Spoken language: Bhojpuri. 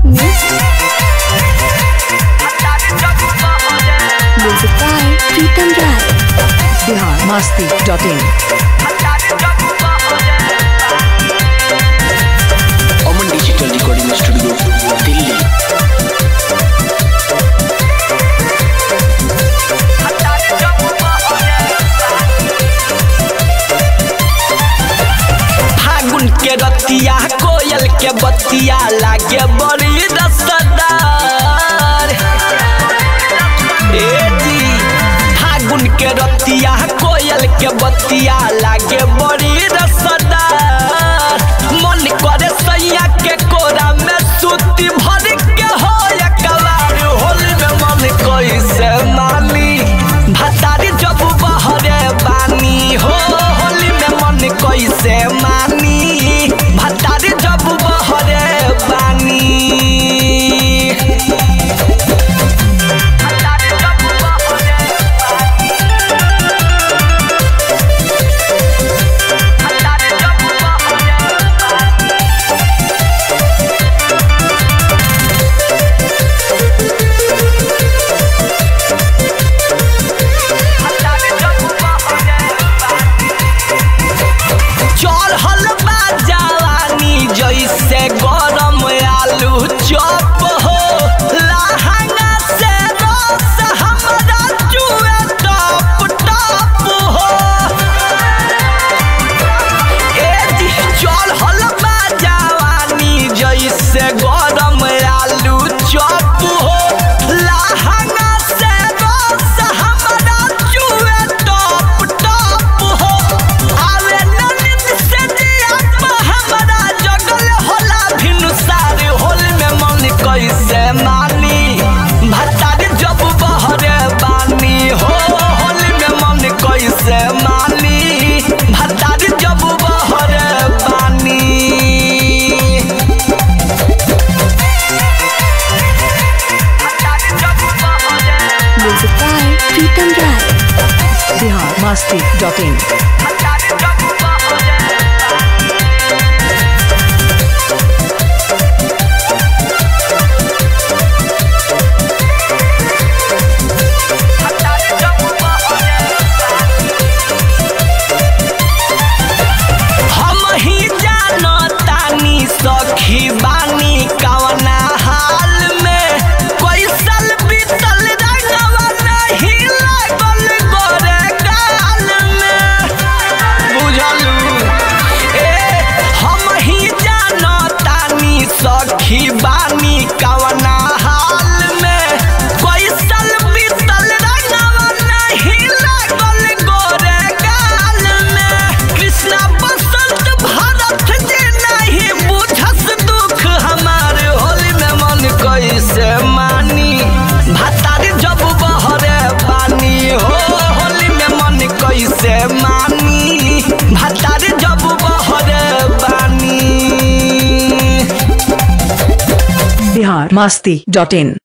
Music. Music by Pritam Rai. Bihar Masti dot in Aman digital recording studio Delhi फागुन के रतिया कोयल के बतिया लागे बड़ी रसदार ए जी फागुन के रतिया कोयल के बतिया लागे बड़ी रसदार मन करे सैया के कोरा में सूती भर के हो एकबार होली में मन कैसे मानी भतारी जब बहरे बानी हो होली में मन कैसे मानी भतारी जब बहरे बानी भतारी जब बहरे भतारी जब बहरे चढ़ल बा जवानी जैसे गरम आलू चॉप हो लहंगा से रस हमरा चुए टप टप हो ए जी चढ़ल बा जवानी जैसे गरम आलू चॉप हो लहंगा से रस हमरा चुए टप टप हो आवे ननिद से जियप हमरा जगल होला भिनुसार होल में मन कैसे मानी भतारी जब बहरे बानी हो होल में मन कैसे मानी भतारी जब बहरे बानी Music by Pritam Rai. Bihar Masti dot in हम ही जानतानी सखी बानी कवना हाल में कोई साल बीतल रंगवा नहीं लागल गोरे गाल में बुझलू ए हम ही जानतानी सखी बानी कवना हाल में कोई साल बीतल रंगवा नहीं लागल गोरे गाल में कृष्णा बसंत भारत जी नहीं बुझस दुख हमार होली में मन कैसे मानी भतारी जब बहरे पानी हो होली में मन कैसे मानी भतारी जब बहरे पानी बिहार मस्ती डॉट इन